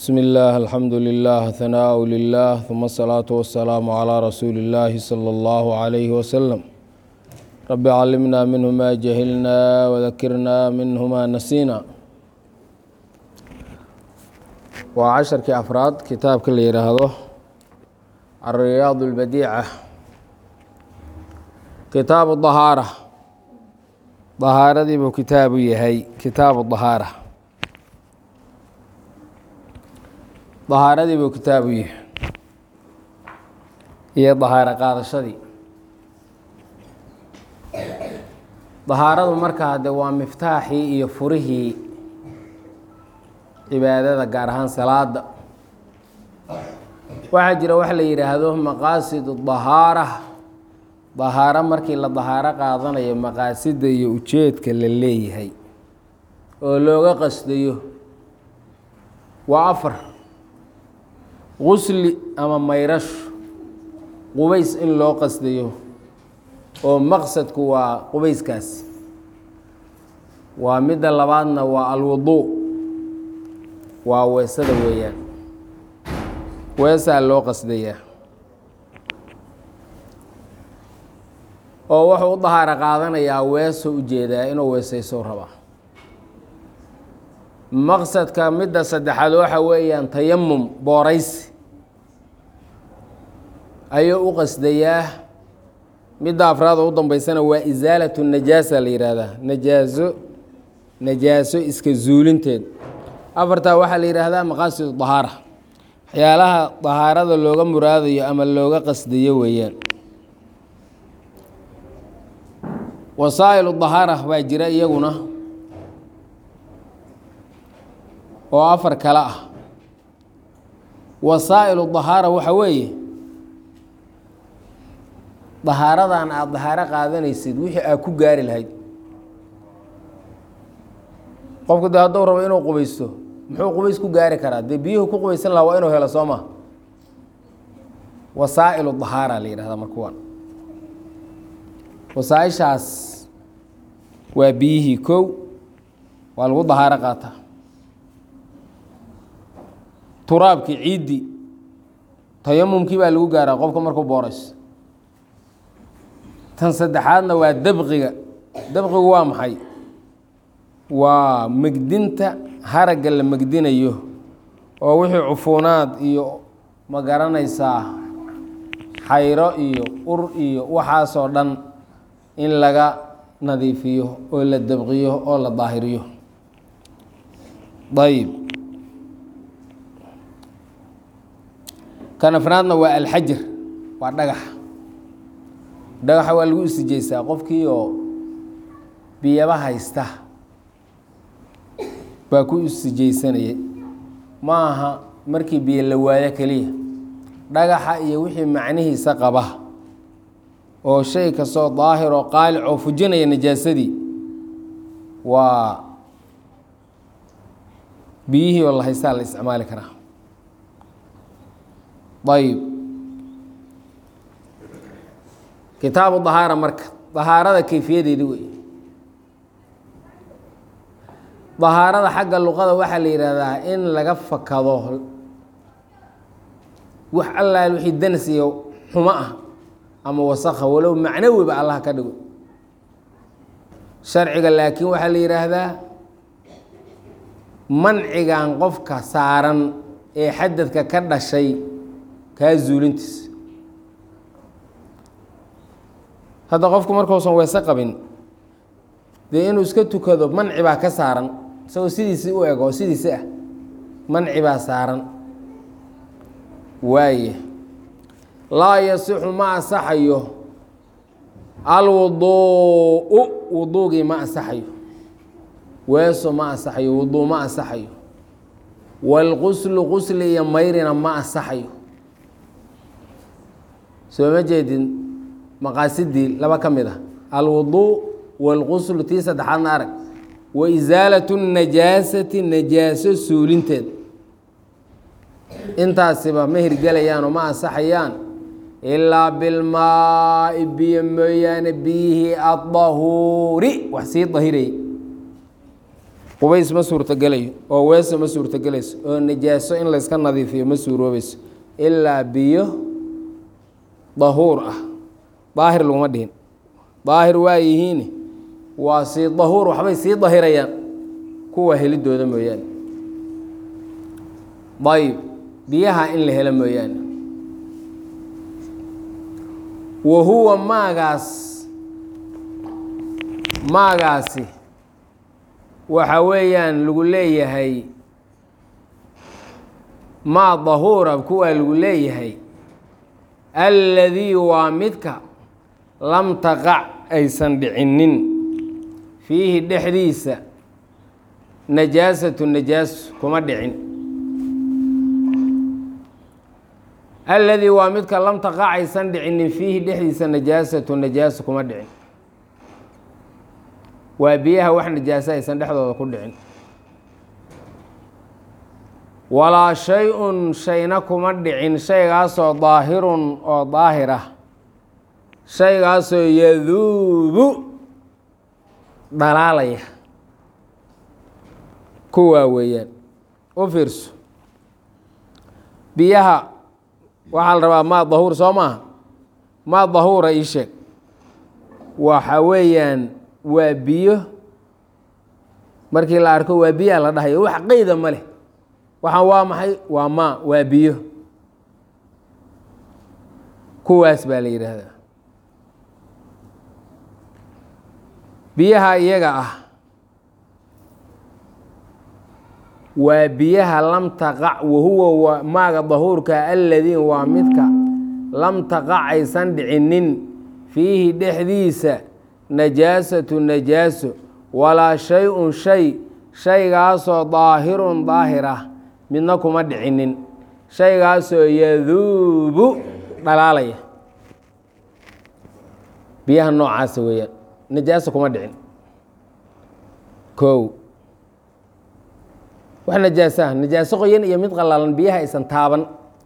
بسم الله الحمد لله ثناء لله ثم الصلاة والسلام على رسول الله صلى الله عليه وسلم رب علمنا منه ما جهلنا وذكرنا منه ما نسينا waa casharkii afraad kitaabka la yidhaahdo alriyaad اlbadiica kitaabu dahaara dahaaradii buu kitaabu yahay kitaabu dahaara dahaaradii buu kitaabu yahay iyo dahaaro qaadashadii dahaaradu markaa de waa miftaaxii iyo furihii cibaadada gaar ahaan salaada waxaa jira wax la yidhaahdo maqaasid dahaara dahaaro markii la dahaaro qaadanayo maqaasida iyo ujeedka la leeyahay oo looga qasdayo waa afar gusli ama mayrashu qubays in loo qasdayo oo maqsadku waa qubayskaas waa midda labaadna waa alwuduu waa weesada weeyaan weesaa loo qasdayaa oo wuxuu u dahaaro qaadanayaa weesoo ujeedaa inuu weesayso rabaa maqsadka midda saddexaad waxa weeyaan tayamum booraysi ayuu u qasdayaa midda afraad oo u dambeysana waa isaalatu najaasa la yidhaahdaa najaaso najaaso iska zuulinteed afartaa waxaa la yidhaahdaa maqaasid dahaara waxyaalaha dahaarada looga muraadayo ama looga qasdayo weeyaan wasaa'ilu dahaara baa jira iyaguna oo afar kale ah wasaa'ilu dahaara waxa weeye dahaaradan aada dahaaro qaadanaysid wixii aad ku gaari lahayd qofku de hadduu rabo inuu qubaysto muxuu qubays ku gaari karaa dee biyuhu ku qubaysan lahaa waa inuu helo soo ma wasaa'ilu dahaara la yidhahdaa markuwaan wasaaishaas waa biyihii kow waa lagu dahaaro qaataa turaabkii ciiddii tayamumkii baa lagu gaaraa qofka markuu boorayso tan saddexaadna waa dabqiga dabqigu waa maxay waa megdinta haragga la megdinayo oo wixii cufuunaad iyo ma garanaysaa xayro iyo ur iyo waxaasoo dhan in laga nadiifiyo oo la dabqiyo oo la daahiriyo ayib kan afraadna waa alxajar waa dhagaxa dhagaxa waa lagu isijeysaa qofkii oo biyaba haysta baa ku isijeysanayay ma aha markii biyo la waayo keliya dhagaxa iyo wixii macnihiisa qaba oo shay kastoo daahir oo qaalic oo fujinaya najaasadii waa biyihii oo la haystaa la isticmaali karaa ayib kitaabu dahaara marka dahaarada kayfiyadeedi wey dahaarada xagga luqada waxaa la yidhaahdaa in laga fakado wax allaal wixii danas iyo xumo ah ama wasakha walow macnawiba allah ka dhigo sharciga laakiin waxaa la yidhaahdaa mancigan qofka saaran ee xadadka ka dhashay kaa zuulintiis hadda qofku markuusan weese qabin dee inuu iska tukado manci baa ka saaran isagoo sidiisii u eg oo sidiisi ah manci baa saaran waaye laa yasixu ma asaxayo alwuduu wuduugii ma asaxayo weeso ma asaxayo wuduu ma asaxayo waalquslu qusli iyo mayrina ma asaxayo soo ma jeedin maqaasidii laba ka mid ah alwuduu waalquslu tii saddexaadna arag wa isaalatu najaasati najaaso suulinteed intaasiba ma hirgelayaan oo ma ansaxayaan ilaa bilmaai biyo mooyaane biyihii adahuuri wax sii dahirayay qubays ma suurtogelayo oo weese ma suurtogelayso oo najaaso in layska nadiifiyo ma suuroobayso ilaa biyo dahuur ah daahir laguma dhihin daahir waa yihiin waa sii dahuur waxbay sii dahirayaan kuwa helidooda mooyaane ayb biyaha in la helo mooyaane wa huwa maagaas maagaasi waxa weeyaan lagu leeyahay maa dahuura kuwaa lagu leeyahay alladii waa midka lam taqac aysan dhicinin fiihi dhexdiisa najaasatu najaaso kuma dhicin alladii waa midka lam taqac aysan dhicinin fiihi dhexdiisa najaasatu najaaso kuma dhicin waa biyaha wax najaaso aysan dhexdooda ku dhicin walaa shay-un shayna kuma dhicin shaygaasoo daahirun oo daahir ah shaygaasoo yaduubu dhalaalaya kuwaa weeyaan u fiirso biyaha waxaa la rabaa maa dahuur soo maaha maa dahuura ii sheeg waxa weeyaan waa biyo markii la arko waa biyaa la dhahayo wax qeyda ma leh waxaan waa maxay waa maa waa biyo kuwaas baa la yidhaahdaa biyaha iyaga ah waa biyaha lam taqac wahuwa maaga dahuurka aladiin waa midka lam taqac aysan dhicinin fiihi dhexdiisa najaasatu najaaso walaa shay-un shay shaygaasoo daahirun daahir ah midna kuma dhicinin shaygaasoo yaduubu dhalaalaya biyaha noocaasa weeyaan najaaso kuma dhicin kow wax najaasaha najaaso qoyan iyo mid qallalan biyaha aysan taaban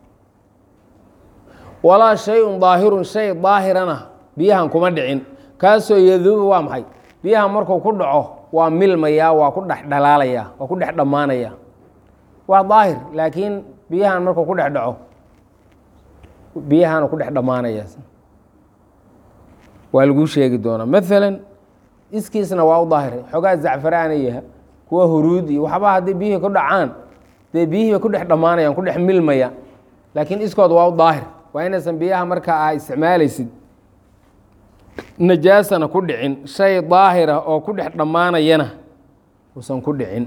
walaa shay-un daahirun shay daahirana biyahan kuma dhicin kaasoo yaduubu waa maxay biyaha markuu ku dhaco waa milmayaa waa ku dhex dhalaalayaa waa ku dhex dhammaanayaa waa daahir laakiin biyahan markuu ku dhex dhaco biyahaanu ku dhex dhammaanaya waa laguu sheegi doonaa maalan iskiisna waa u daahir xoogaa zacfaraanaya kuwa huruud iyo waxba haddii biyihii ku dhacaan dee biyihiiba ku dhex dhammaanayaan ku dhex milmaya laakiin iskood waa u daahir waa inaysan biyaha markaa aa isticmaalaysid najaasana ku dhicin shay daahira oo ku dhex dhammaanayana uusan ku dhicin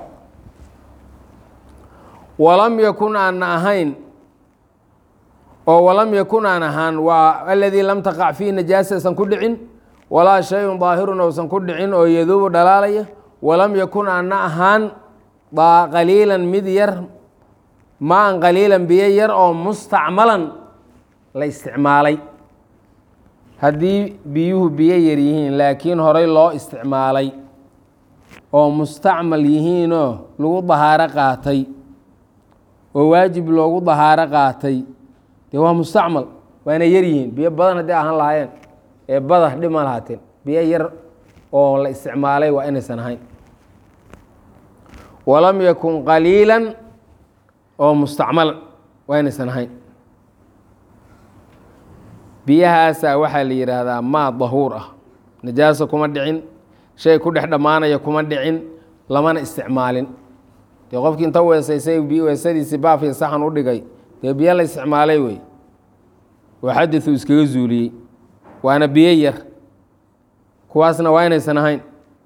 walam yakun aana ahayn oo walam yakun aan ahaan waa aladii lam taqac fiihi najaasa aysan ku dhicin walaa shayun daahirun ousan ku dhicin oo yaduubu dhalaalaya walam yakun aana ahaan qaliilan mid yar maan qaliilan biyo yar oo mustacmalan la isticmaalay haddii biyuhu biyo yar yihiin laakiin horey loo isticmaalay oo mustacmal yihiinoo lagu dahaaro qaatay oo waajib loogu dahaaro qaatay dee waa mustacmal waana yar yihiin biyo badan haddii ahaan lahaayeen ee bada dhib ma lahaateen biyo yar oo la isticmaalay waa inaysan ahayn walam yakun qaliilan oo mustacmalan waa inaysan ahayn biyahaasaa waxaa la yidhaahdaa maa dahuur ah najaaso kuma dhicin shay ku dhex dhammaanaya kuma dhicin lamana isticmaalin dee qofkii inta weesaysay weesadiisii baafiya saxan u dhigay dee biyo la isticmaalay wey oo xadiثu iskaga zuuliyey waana biyo yar kuwaasna waa inaysan ahayn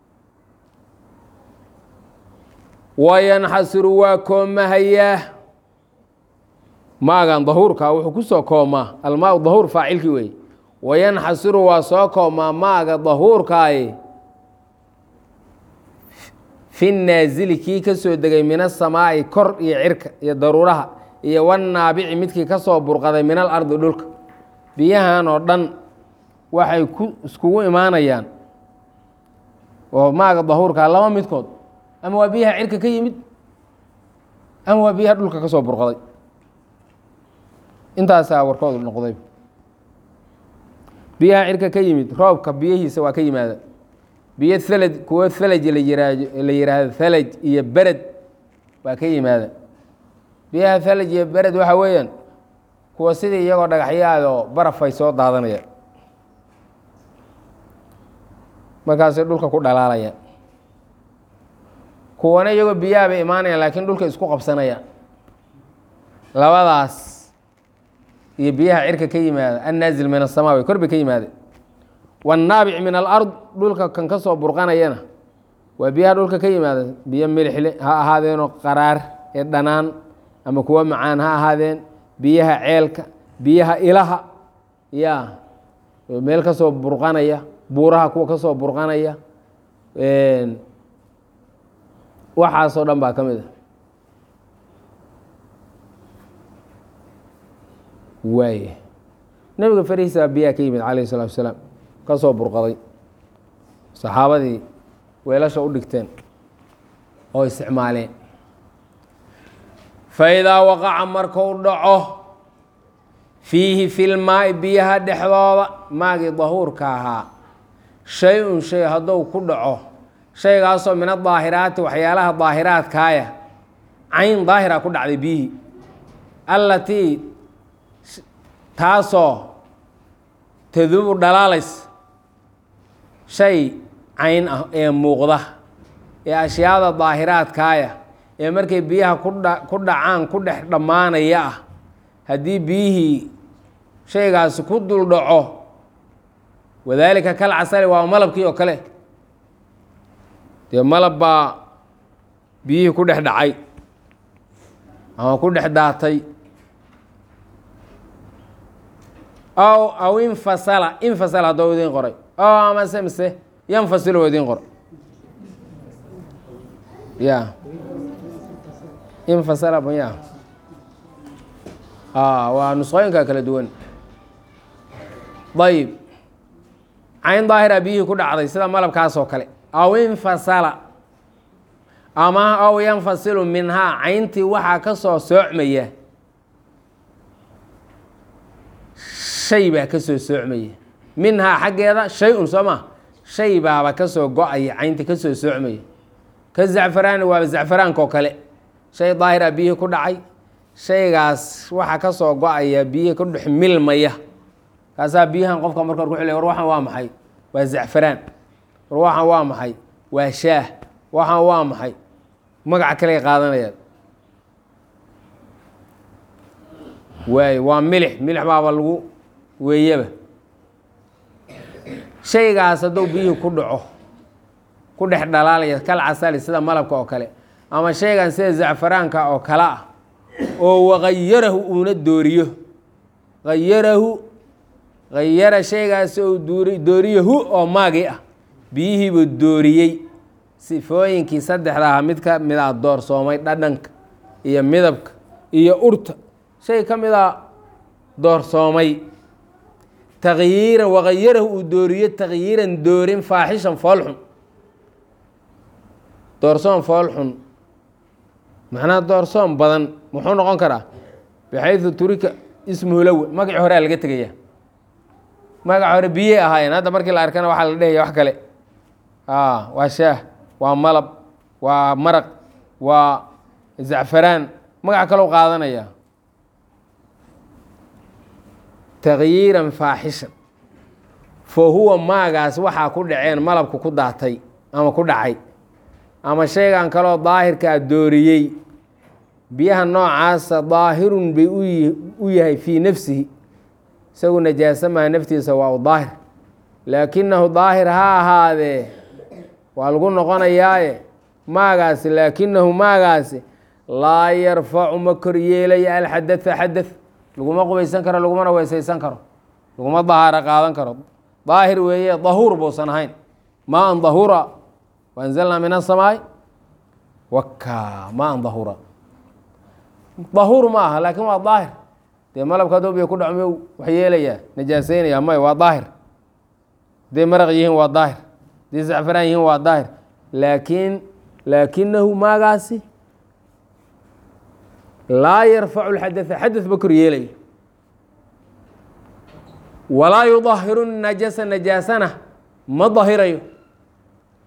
wayanxasiru waa koomahayaa maagan dahuurka wuxuu ku soo koomaa almaa dahuur faacilkii wey wayanxasiru waa soo koomaa maaga dahuurkaaye fi naasili kii ka soo degay min asamaa'i kor iyo cirka iyo daruuraha iyo wanaabici midkii ka soo burqaday min alardi dhulka biyahan oo dhan waxay ku iskugu imaanayaan oo maaga dahuurkaa laba midkood ama waa biyaha cirka ka yimid ama waa biyaha dhulka ka soo burqaday intaasaa warkoodu noqday biyaha cirka ka yimid roobka biyihiisa waa ka yimaada biyo thalaj kuwo thalaj la yiraahdo la yiraahdo thalaj iyo bered baa ka yimaada biyaha thalaj iyo bered waxa weeyaan kuwa sidii iyagoo dhagaxyaadoo barafay soo daadanaya markaasay dhulka ku dhalaalaya kuwana iyagoo biyaha bay imaanayaan laakiin dhulka isku qabsanayaan labadaas iyo biyaha cirka ka yimaada annaazil min asamaa way kor bay ka yimaadeen wannaabic min alard dhulka kan ka soo burqanayana waa biyaha dhulka ka yimaada biyo milixle ha ahaadeenoo qaraar ee dhanaan ama kuwo macaan ha ahaadeen biyaha ceelka biyaha ilaha ya meel ka soo burqanaya buuraha kuwa ka soo burqanaya waxaasoo dhan baa ka mid a waaya nebiga farihiisa baa biyaha ka yimid calayh isalatu wasalaam ka soo burqaday saxaabadii weelasha u dhigteen oo isticmaaleen faidaa waqaca markuu dhaco fiihi filmaai biyaha dhexdooda maagii dahuurka ahaa shay-un shay hadduu ku dhaco shaygaasoo min adaahiraati waxyaalaha daahiraadkaaya cayn daahira ku dhacday biyihii allatii taasoo tadubu dhalaalays shay cayn ah ee muuqda ee ashyaada daahiraadkaaya ee markay biyaha kudha ku dhacaan ku dhex dhammaanaya ah haddii biyihii shaygaasi ku dul dhaco wadaalika kal casali waa malabkii oo kale dee malab baa biyihii ku dhex dhacay ama ku dhex daatay aw aw infasala infasala haddoo idiin qoray o amase mise yanfasilo idiin qoray ya infasala maya waa nusqooyinka kala duwan ayib cayn daahira biyihii ku dhacday sida malabkaas oo kale aw infasala ama aw yanfasilu minhaa cayntii waxaa ka soo soocmaya shay baa ka soo soocmaya minhaa xaggeeda shay-un soo ma shay baaba ka soo go-aya cayntii ka soo soocmaya ka zacfaraani waaba zacfaraanka oo kale shay daahira biyihii ku dhacay shaygaas waxaa ka soo go-aya biyihii ku dhex milmaya kaasaa biyahan qofka marka hor ku xilay war waxaan waa maxay waa zacfaraan war waxaan waa maxay waa shaah waxaan waa maxay magaca kaley qaadanayaan waay waa milix milix baaba lagu weeyaba shaygaas hadduu biyihii ku dhaco ku dhex dhalaalaya kal casali sida malabka oo kale ama shaygan sida zacfaraanka oo kale ah oo wagayarahu uuna dooriyo hayarahu hayara shaygaas ou duuri dooriyahu oo maagii ah biyihiibuu dooriyey sifooyinkii saddexda aha mid ka mid a doorsoomay dhadhanka iyo midabka iyo urta shay ka mid a doorsoomay takyiiran wagayarahu uu dooriyo takyiiran doorin faaxishan foolxun doorsoon foolxun macnaha doorsoon badan muxuu noqon karaa baxaydu turika ismuhu lawe magacii horea laga tegaya magaca hore biyey ahaayeen hadda markii la arkana waxaa la dhehaya wax kale waa shaah waa malab waa maraq waa zacfaraan magac kalou qaadanaya takyiiran faaxishan fa huwa maagaas waxaa ku dhaceen malabku ku daatay ama ku dhacay ama shaygan kaloo daahirkaa dooriyey biyaha noocaasa daahirun bay u yahay fii nafsihi isagu najaasa maha naftiisa waa u daahir laakinahu daahir ha ahaadee waa lagu noqonayaaye maagaasi laakinahu maagaasi laa yarfacu ma kor yeelaya alxadatha xadath laguma qubaysan karo lagumana weysaysan karo laguma dahaaro qaadan karo daahir weeye dahuur buusan ahayn maa an dahura waanzalnaa min asamaai waka maa an dahura dahuur ma aha laakin waa daahir dee malabka hadduu biyo ku dhaco miyuu wax yeelayaa najaaseynaya may waa daahir hadday maraq yihiin waa daahir hadday zacfaraan yihiin waa daahir laakiin laakinahu maagaasi laa yarfacu lxadatha xadath ba kor yeelaya walaa yudahiru najasa najaasana ma dahirayo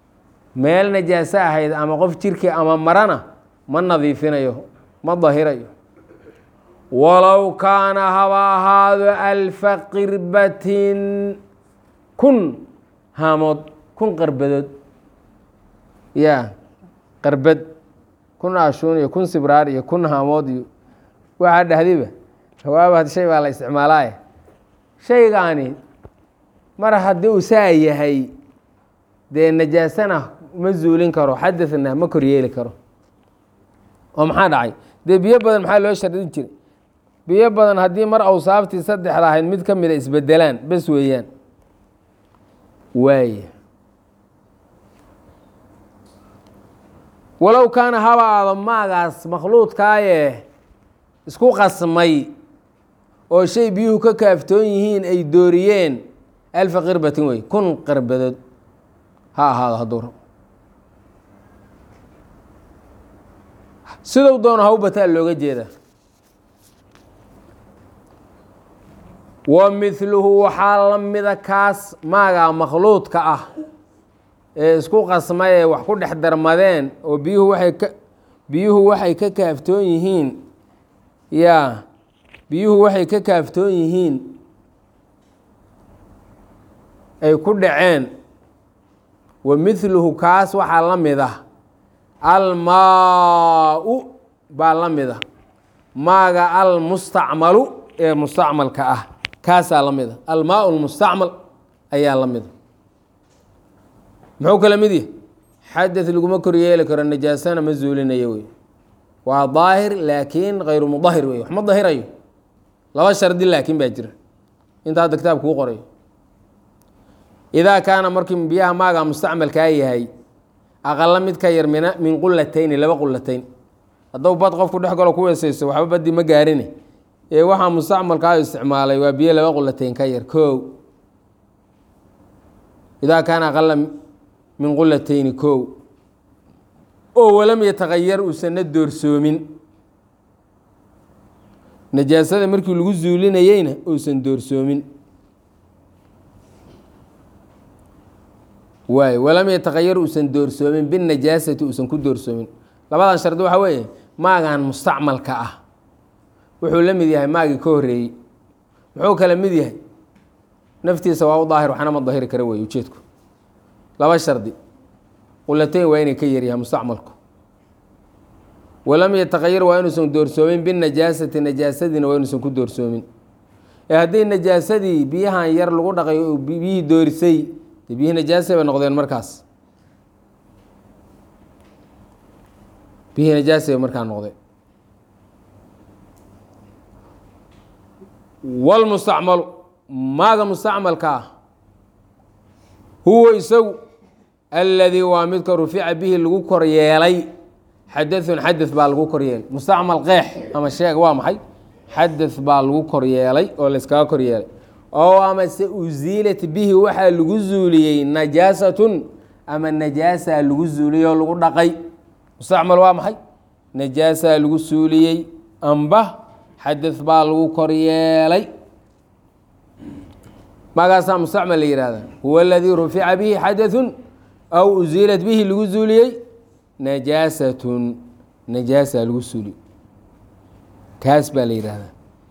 meel najaaso ahayd ama qof jirkii ama marana ma nadiifinayo ma dahirayo walow kaana haba ahaado alfa qirbatin kun haamood kun qarbadood ya qarbad kun ashuun iyo kun sibraar iyo kun haamood iyo waxaa dhahdiba hawaaba shay baa la isticmaalaaye shaygaani mar haddii uu saa yahay dee najaasana ma zuulin karo xadadna ma koryeeli karo oo maxaa dhacay dee biyo badan maxaa loo shardin jiray biyo badan haddii mar awsaaftii saddexda ahayd mid ka mida isbedelaan bes weeyaan waaya walow kaana haba aado maagaas makhluudkaaye isku qasmay oo shay biyuhu ka kaaftoon yihiin ay dooriyeen alfa qirbatin wey kun qarbadood ha ahaado hadduu rabo siduu doono haw bataa looga jeedaa wa mithluhu waxaa la mida kaas maagaa makhluudka ah ee isku qasmay ee wax ku dhex darmadeen oo biyuhu waxay ka biyuhu waxay ka kaaftoon yihiin yaa biyuhu waxay ka kaaftoon yihiin ay ku dhaceen wa mithluhu kaas waxaa la mid ah almaa-u baa la mid ah maaga almustacmalu ee mustacmalka ah kaasaa la mid a almaa lmustacmal ayaa la mida muxuu kala mid yahy xadad laguma kor yeeli karo najaasana ma zuulinayo wey waa daahir laakiin kayru mudahir wey wax ma dahirayo laba shardi laakiin baa jira inta hadda kitaab kuu qorayo idaa kaana markii biyaha maaga mustacmalkaa yahay aqala mid ka yar min min qulatayni laba qulatayn hadduu bad qofku dhex galo ku weesayso waxba baddi ma gaarine ee waxaa mustacmalkaa isticmaalay waa biyo laba qulatayn ka yar kow idaa kaana aqala min qulatayni kow oo walam yataqayar uusana doorsoomin najaasada markii lagu zuulinayeyna uusan doorsoomin waay walam yataqayar uusan doorsoomin binajaasati uusan ku doorsoomin labadan shardi waxaa weeye maagan mustacmalka ah wuxuu la mid yahay maagii ka horeeyey muxuu kala mid yahay naftiisa waa u daahir waxna ma dahiri kara wey ujeedku laba shardi qulatayn waa inay ka yaryahay mustacmalku walam yataqayar waa inuusan doorsoomin binajaasati najaasadiina waa inuusan ku doorsoomin ee haddii najaasadii biyahan yar lagu dhaqay oo biyihii doorisay de biyihii najaasa bay noqdeen markaas biyihii najaasa bay markaa noqdeen wlmustacmalu maaga mustacmalka ah huwa isagu aladii waa midka rufica bihi lagu kor yeelay xadaثun xadaث baa lagu kor yeelay mustacmal qeex ama sheeg waa maxay xadaث baa lagu kor yeelay oo layskaga kor yeelay oo amase uziilat bihi waxaa lagu zuuliyey najaasatun ama najaasaa lagu zuuliyey oo lagu dhaqay mustacmal waa maxay najaasaa lagu suuliyey amba xadaث baa lagu kor yeelay magaasaa mustacmal la yihahda huwa aladii rufica bihi xadaثun aw uziilat bihi lagu zuuliyey najaasatun najaasaa lagu suuliyey kaas baa la yihahdaa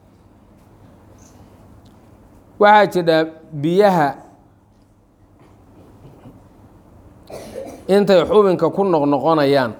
waxaa jidha biyaha intay xubinka ku noqnoqonayaan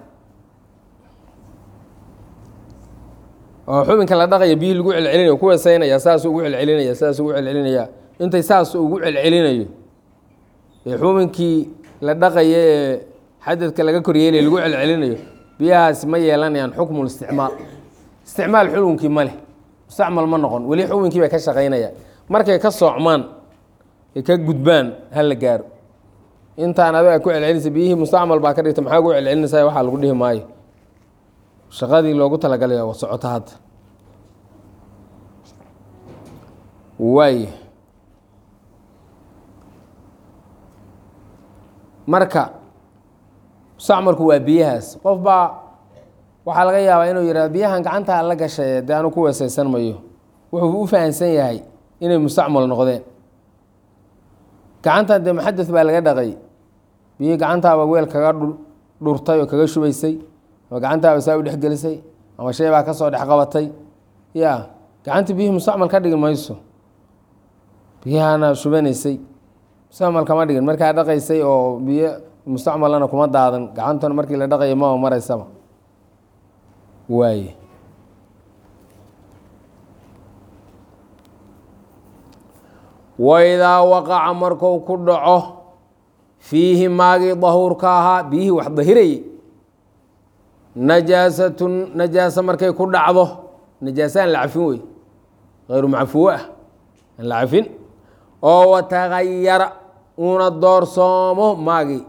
oo xubinka la dhaqaya biyihii lagu celcelinaya ku weesaynaya saasuu ugu celcelinaya saasuu ugu celcelinaya intay saas ugu celcelinayo ee xubinkii la dhaqaya ee xadadka laga koryeelaya lagu celcelinayo biyahaasi ma yeelanayaan xukmu isticmaal isticmaal xukunkii ma leh mustacmal ma noqon weli xubinkii bay ka shaqaynayaan markay ka soocmaan ay ka gudbaan ha la gaaro intaan adiga ku celcelinaysa biyihii mustacmal baa ka dhigta maxaa ugu celcelinaysa waxaa lagu dhihi maayo shaqadii loogu talagalay waa socoto hadda waay marka mustacmalku waa biyahaas qof baa waxaa laga yaabaa inuu yihahdo biyahan gacanta la gashay dee anu ku weesaysan mayo wuxuu u fahamsan yahay inay mustacmal noqdeen gacantan dee muxadad baa laga dhaqay biyihii gacantaaba weel kaga dhurtay oo kaga shubaysay ama gacantaaba saa u dhexgelisay ama shay baa kasoo dhex qabatay ya gacantii biyihii mustacmal ka dhigi mayso biyahana shubanaysay mustacmal kama dhigin markaa dhaqaysay oo biyo mustacmalana kuma daadan gacantuna markii la dhaqayo maba maraysaba waaye waidaa waqaca marku ku dhaco fiihi maagii dahuurka ahaa biyihii wax dahirayay najaasatun najaasa markay ku dhacdo najaasa aan la cafin wey hayru macfuwo ah aan la cafin oo watagayara uuna doorsoomo maagii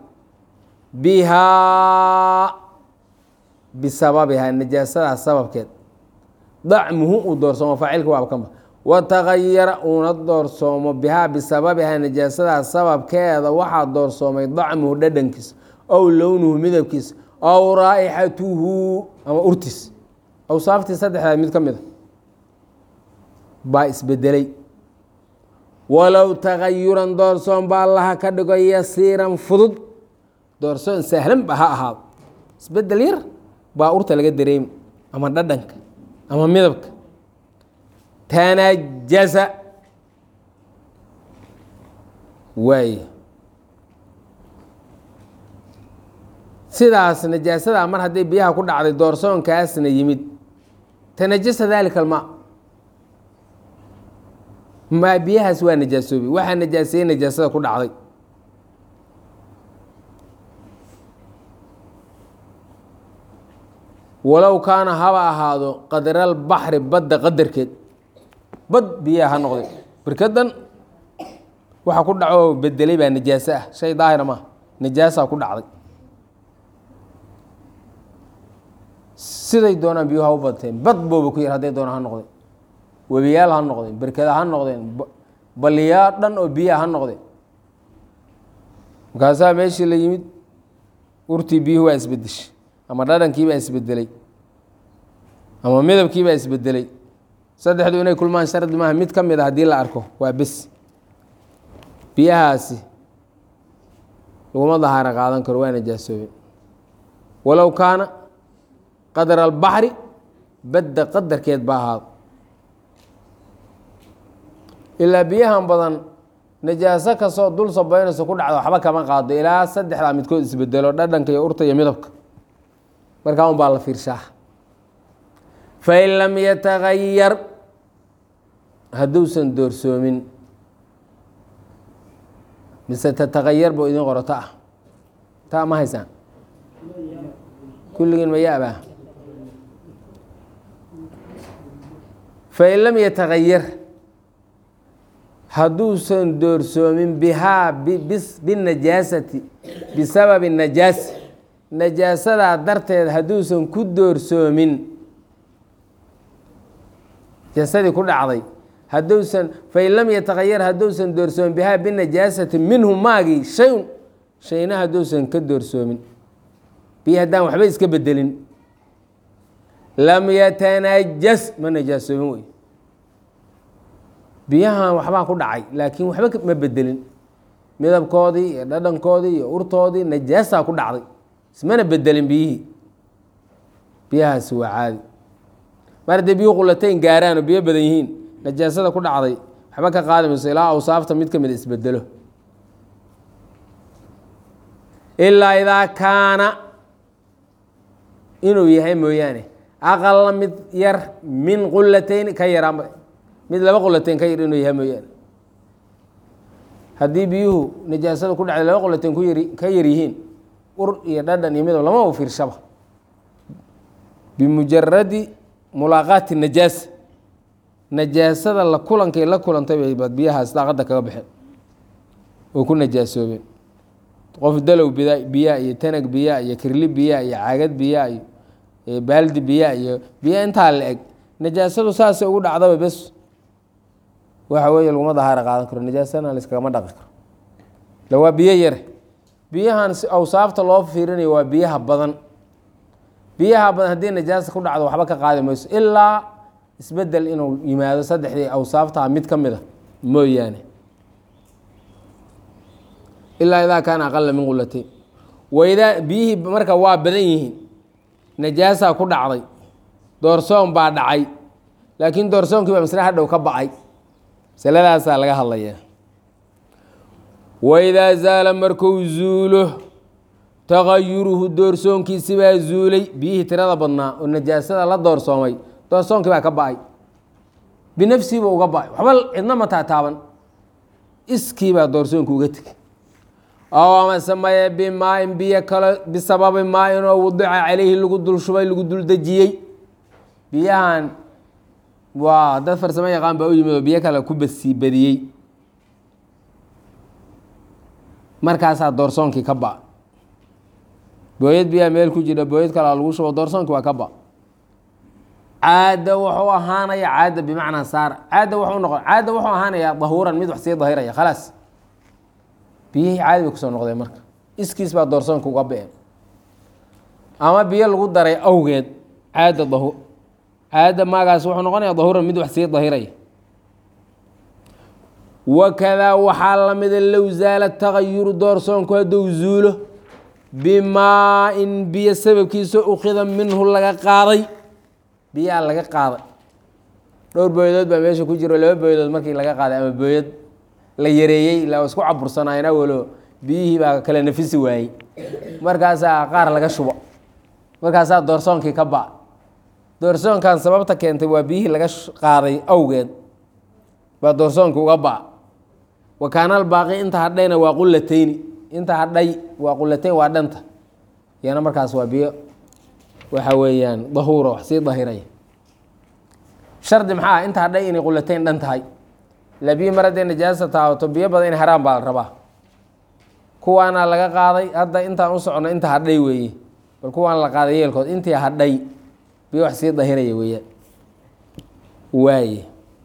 bihaa bisababihaa najaasadaas sababkeed dacmuhu uu doorsoomo faacilka waaba kanba watagayara uuna doorsoomo bihaa bisababihaa najaasadaas sababkeeda waxaa doorsoomay dacmuhu dhadhankiisa ow lownuhu midabkiisa ow raa'ixatuhu ama urtiis awsaaftii saddexdaa mid ka mid a baa isbedelay walow tagayuran doorsoon baa allaha ka dhigo yasiiran fudud doorsoon sahlan ba ha ahaado isbedel yar baa urta laga dareemi ama dhadhanka ama midabka tanajasa waay sidaas najaasadaa mar hadday biyaha ku dhacday doorsoonkaasna yimid tanajasa dalika almaa maa biyahaas waa najaasoobay waxaa najaaseeyey najaasada ku dhacday walow kaana haba ahaado qadral baxri badda qadarkeed bad biyaha ha noqday birkadan waxa ku dhaco bedelay baa najaaso ah shay daahira maaha najaasaa ku dhacday siday doonaan biyuha u badteen bad booba ku yar hadday doonaan ha noqdeen webiyaal ha noqdeen berkada ha noqdeen baliyaa dhan oo biyaha ha noqdeen markaasaa meeshii la yimid urtii biyuhu waa isbedeshay ama dhadhankii baa isbedelay ama midabkii baa isbedelay saddexdu inay kulmaan shardi maaha mid ka mid a haddii la arko waa bes biyahaasi laguma dahaaro qaadan karo waa najaasoobeen walow kaana qadra albaxri badda qadarkeed ba ahaado ilaa biyahan badan najaaso kastoo dul sabaynayso ku dhacdo waxba kama qaado ilaa saddexdaa midkood isbedelo dhadhanka iyo urta iyo midabka markaa un baa la fiirshaa fain lam yatagayar hadduusan doorsoomin mise tatagayar buu idin qoro ta ah ta ma haysaan kulligiin ma yaabaa fain lam yatagayar hadduusan doorsoomin bihaa binajaasati bisababi najaasa najaasadaa darteed hadduusan ku doorsoomin najaasadii ku dhacday hadduusan fain lam yatagayar hadduusan doorsoomin bihaa binajaasati minhu maagii shayun shayna hadduusan ka doorsoomin biyo haddaan waxba iska bedelin lam yatanajas ma najaasoomin wey biyahan waxbaa ku dhacay laakiin waxba ma bedelin midabkoodii iyo dhadhankoodii iyo urtoodii najaasaa ku dhacday ismana bedelin biyihii biyahaasi waa caadi mar haddee biyuhu qulatayn gaaraan oo biyo badan yihiin najaasada ku dhacday waxba ka qaadi mayso ilaa awsaafta mid ka mid isbedelo ilaa idaa kaana inuu yahay mooyaane aqala mid yar min qulatayn ka yaraanba mid laba qulateyn ka yar inuu yahay mooyaane haddii biyuhu najaasada ku dhacday laba qulateyn ku yari ka yar yihiin ur iyo dhadhan iyo midab lama u fiirshaba bimujaradi mulaaqaati najaasa najaasada la kulankay la kulantay bay baad biyahaas daaqadda kaga baxeen oo ku najaasoobeen qof dalow bida biyaa iyo tanag biyaa iyo kirli biyaa iyo caagad biyaa iyo baaldi biyaa iyo biya intaa la eg najaasadu saasay ugu dhacdaba bes waxa weeye laguma dahaaro qaadan karo najaasana laiskagama dhaqi karo la waa biyo yare biyahan si awsaafta loo fiirinayo waa biyaha badan biyaha badan haddii najaasa ku dhacdo waxba ka qaadi mayso ilaa isbedel inuu yimaado saddexdii awsaaftaa mid ka mid a mooyaane ilaa idaa kaana aqala min qulatayn waydaa biyihii marka waa badan yihiin najaasaa ku dhacday doorsoon baa dhacay laakiin doorsoonkii baa masle hadhow ka ba'ay masaladaasaa laga hadlayaa waidaa zaala markuu zuulo tagayuruhu doorsoonkiisi baa zuulay biyihii tirada badnaa oo najaasada la doorsoomay doorsoonkii baa ka ba'ay binafsihiiba uga ba'ay waxba cidna ma taataaban iskii baa doorsoonka uga tegay oo amase maye bimaain biyo kale bisababi maain oo wadica calayhi lagu dul shubay lagu dul dejiyey biyahan waa dad farsamo yaqaan baa u yimid oo biyo kale ku basii badiyey markaasaa doorsoonkii ka ba booyad biyaa meel ku jira booyad kalea lagu shubo doorsoonkii waa ka ba caada wuxuu ahaanaya caada bimacnaa saara caada wuxuu noqon caada wuxuu ahaanayaa dahuuran mid wax sii dahiraya khalaas biyihii caadi bay kusoo noqdeen marka iskiis baa doorsoonka uga be-een ama biyo lagu daray awgeed caada dahu caada maagaas wuxuu noqonaya dahuuran mid wax sii dahiraya wakadaa waxaa lamida low zaala tagayuru doorsoonku hadduu zuulo bimaa-in biyo sababkiisa ukida minhu laga qaaday biyaa laga qaaday dhowr booyadood baa meesha ku jiro laba booyadood markii laga qaaday ama booyad la yareeyey ilaa isku cabursanaayeen awalo biyihii baa kale nafisi waayey markaasaa qaar laga shubo markaasaa doorsoonkii ka ba doorsoonkan sababta keentay waa biyihii laga qaaday awgeed baa doorsoonki uga ba wakaanal baaqi inta hadhayna waa qulateyni inta hadhay waa qulateyn waa dhanta iyana markaas waa biyo waxa weeyaan dahuuro wax sii dahiraya shardi maxaa ah inta hadhay inay qulateyn dhan tahay ila biyi mar hadday najaasa taabato biyo badan in haraan baa la rabaa kuwaana laga qaaday hadda intaan u socono inta hadhay weeye bal kuwaan la qaaday yeelkood intii hadhay biyo wax sii dahiraya weeyaan waaye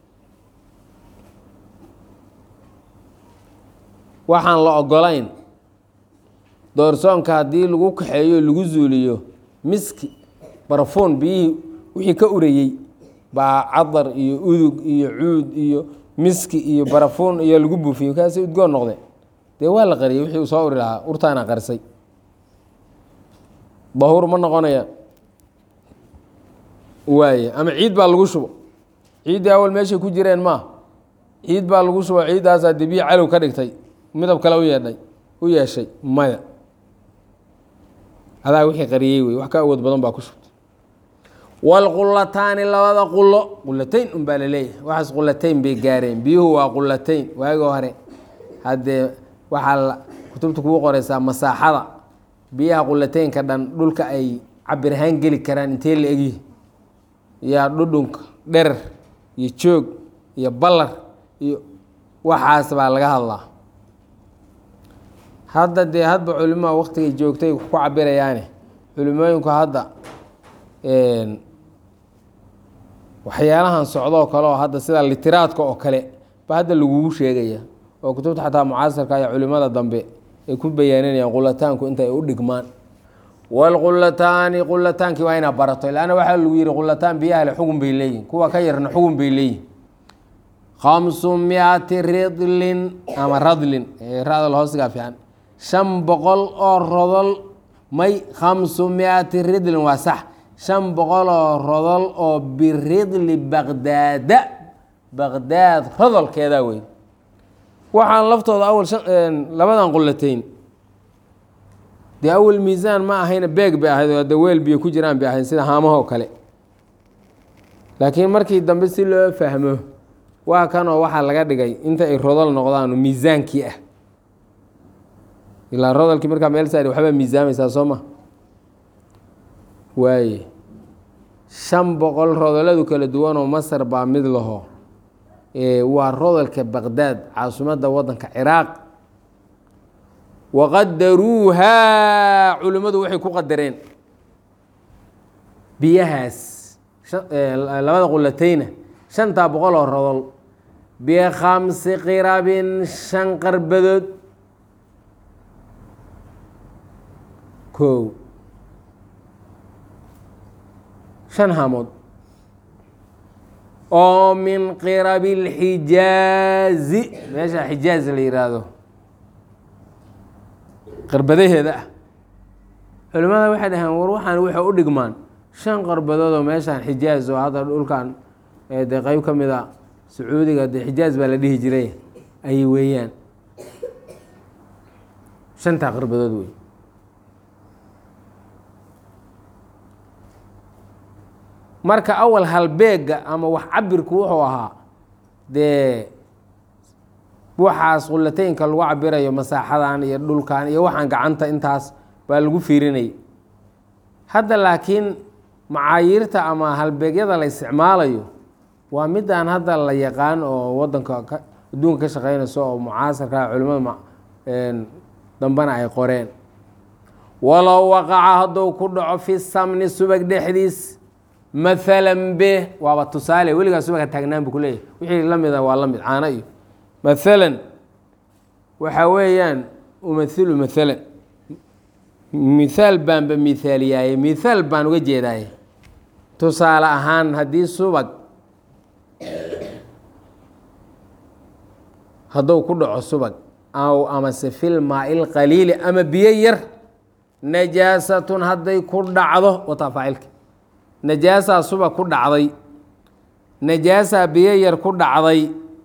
waxaan la ogolayn doorsoonka haddii lagu kaxeeyo lagu zuuliyo miski barafuun biyihii wixii ka urayey baa cadar iyo udug iyo cuud iyo miski iyo barafuun iyo lagu buufiyo kaasi udgoon noqde dee waa la qariyey wixii uu soo uri lahaa urtaana qarisay dahuur ma noqonaya waaye ama ciid baa lagu shubo ciiddii awal meeshay ku jireen maa ciid baa lagu shubo ciiddaasaa dee biyo calow ka dhigtay midab kale u yeedhay u yeeshay maya adaa wixii qariyey wey wax ka awood badan baa ku shubtay waalqulataani labada qulo qulatayn un baa laleeyahay waxaas qulatayn bay gaareen biyuhu waa qulatayn waagi hore haddee waxaa la kutubta kugu qoreysaa masaaxada biyaha qulataynka dhan dhulka ay cabir ahaan geli karaan intee la egyihi iyo dhudhunka dherer iyo joog iyo ballar iyo waxaas baa laga hadlaa hadda dee hadba culimaa waktigay joogtay ku cabirayaane culimooyinku hadda waxyaalahan socdoo kale oo hadda sida litiraadka oo kale ba hadda lagugu sheegaya oo kutubta xataa mucaasirka iyo culimada dambe ay ku bayaaninayaan qulataanku inta ay u dhigmaan waalqulataani qulataankii waa inaa barato ilaana waxaa lagu yihi qulataan biyaha le xugun bay leeyihin kuwa ka yarna xugun bay leeyihin khamsu miati ridlin ama radlin radal hoosigaa fiican shan boqol oo rodol may khamsu miati ridlin waa sax shan boqol oo rodol oo biridli baqdaada baqdaad rodolkeeda wey waxaan laftooda awal labadan qulatayn dee awal miisaan ma ahayna beeg bay ahayd oo de weel biyo ku jiraan bay ahayd sida haamahoo kale laakiin markii dambe si loo fahmo waa kanoo waxaa laga dhigay inta ay rodol noqdaan miisaankii ah ilaa rodolkii markaa meel saari waxbaa miisaamaysaa soo ma waaye shan boqol rodoladu kala duwanoo masar baa mid laho waa rodolka baqdaad caasimadda wadanka ciraaq waqadaruuhaa culimmadu waxay ku qadareen biyahaas labada qulatayna shantaa boqol oo rodol bikhamsi qirabin shan qarbadood kow shan hamood oo min qirabi اlxijaazi meesha xijaaz la yihaahdo qarbadaheeda ah culimmada waxay dhaheen war waxaan waxay u dhigmaan shan qarbadood oo meeshaan xijaaz oo hadda dhulkan dee qeyb ka mid a sacuudiga dee xijaaz baa la dhihi jiray ayay weeyaan shantaa qarbadood wey marka awal halbeega ama wax cabirku wuxuu ahaa dee waxaas qulateynka lagu cabirayo masaaxadan iyo dhulkan iyo waxaan gacanta intaas baa lagu fiirinayay hadda laakiin macaayiirta ama halbeegyada la isticmaalayo waa midaan hadda la yaqaan oo wadanka adduunka ka shaqeynayso oo mucaasarka culimada dambana ay qoreen walow waqaca hadduu ku dhaco fi samni subag dhexdiis maalan be waaba tusaale weligaa subaga taagnaan bu kuleeyahy wixii la mida waa la mid caano iyo maalan waxa weeyaan umathilu maalan mithaal baanba mithaaliyaaye mithaal baan uga jeedaaye tusaale ahaan haddii subag hadduu ku dhaco subag aw amase fil maail qaliili ama biyo yar najaasatun hadday ku dhacdo wataa faacilka najaasaa subag ku dhacday najaasaa biyo yar ku dhacday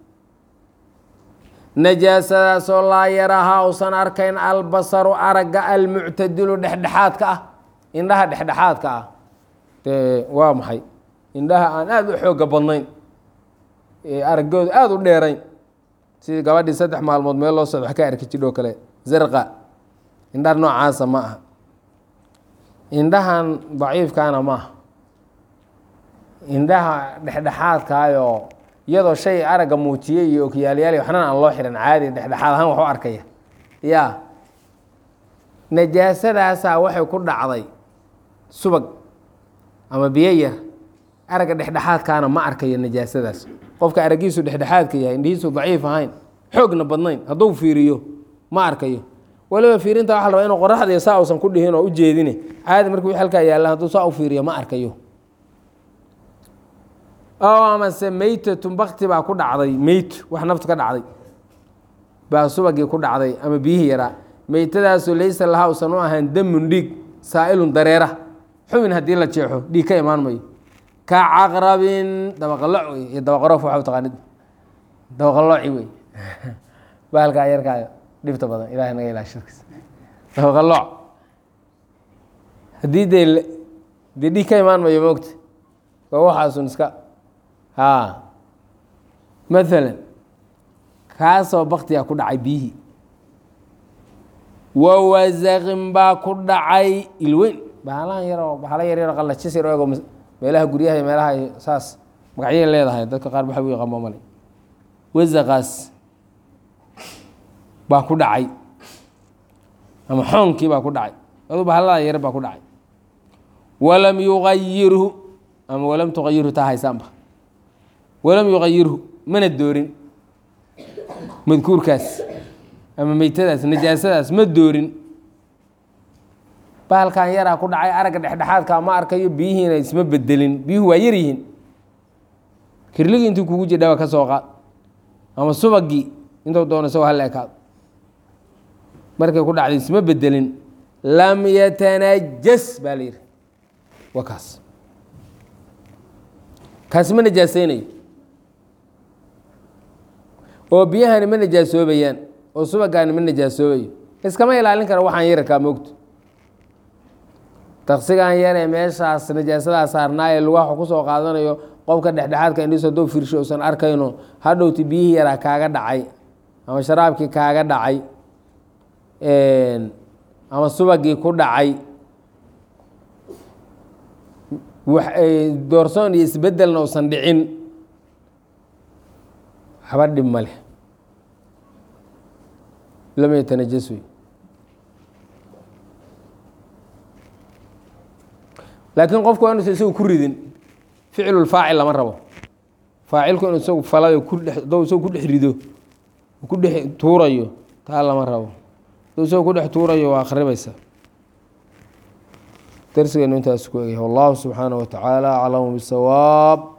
najaasadaasoo laa yarahaa usan arkayn albasaru aragga almuctadilu dhexdhexaadka ah indhaha dhexdhexaadka ah dee waa maxay indhaha aan aada u xooga badnayn araggooda aada u dheerayn sidii gabadhii saddex maalmood meel loo socdo wax ka arki jidho kale zarqa indhaha noocaasa ma aha indhahan daciifkaana ma aha indhaha dhexdhexaadkaayoo iyadoo shay aragga muujiyey iyo okyaalyaal waxnana aan loo xihan caadi dhexdhexaad ahaan wax u arkaya ya najaasadaasaa waxay ku dhacday subag ama biyo yar aragga dhexdhexaadkaana ma arkayo najaasadaas qofka araggiisu dhexdhexaadka yahay indhihiisu daciif ahayn xoogna badnayn hadduu fiiriyo ma arkayo waliba fiirinta waxa la rabaa inuu qoraxdiiyo saa uusan ku dhihin oo u jeedine caadi markii wix halkaa yaalla hadduu saa u fiiriyo ma arkayo oo amase meytatun bakti baa ku dhacday meyt wax naftu ka dhacday baa subagii ku dhacday ama biyihii yaraa meytadaasoo laysa lahaa usan u ahaan damun dhiig saa'ilun dareera xubin haddii la jeexo dhiig ka imaan mayo ka caqrabin dabaqaloc wey iyo dabaqaroof waxa taqaanid dabaqalooci wey bahalkaa yarkaayo dhibta badan ilahay naga ilaa shirkiis dabaqalooc haddii dee dee dhiig ka imaan mayo moogta waa waxaasun iska ha maalan kaasoo baktigaa ku dhacay biyihii wawasaqin baa ku dhacay ilweyn bahalahan yaroo bahalo yar yaroo qallajis yar ego meelaha guryaha iyo meelaha saas magacyay leedahay dadka qaar waxa u yaqaan male wasaqaas baa ku dhacay ama xoonkii baa ku dhacay adu bahalada yar baa ku dhacay walam yuqayirhu ama walam tuqayirhu taa haysaanba walam yuqayirhu mana doorin madkuurkaas ama meytadaas najaasadaas ma doorin bahalkan yaraa ku dhacay aragga dhexdhexaadka ma arkayo biyihiina isma bedelin biyuhu waa yar yihiin kirligii intuu kugu jidhaba ka soo qaad ama subagii intuu doono isagoo hala ekaado markay ku dhacday isma bedelin lam yatanajas baa la yidhi waa kaas kaasi ma najaaseynayo oo biyahani ma najaasoobayaan oo subagaani ma najaasoobayo iskama ilaalin kara waxaan yararkaa moogto taksigan yar ee meeshaas najaasadaa saarnaa ee lugaha ku soo qaadanayo qofka dhexdhexaadka indhiis haduu fiirsho usan arkayno hadhowti biyihii yaraa kaaga dhacay ama sharaabkii kaaga dhacay ama subagii ku dhacay doorsoon iyo isbedelna usan dhicin haba dhib ma leh lam yatanajas wey laakiin qofku waa inuusan isagu ku ridin ficlulfaacil lama rabo faacilku inuu isagu falayo kudhaduu isagu ku dhex rido ku dhex tuurayo taa lama rabo haduu isagu ku dhex tuurayo waa akhribaysa darsigeenu intaas ku egyahay wallahu subxaanaه wa tacaala aclamu bisawaab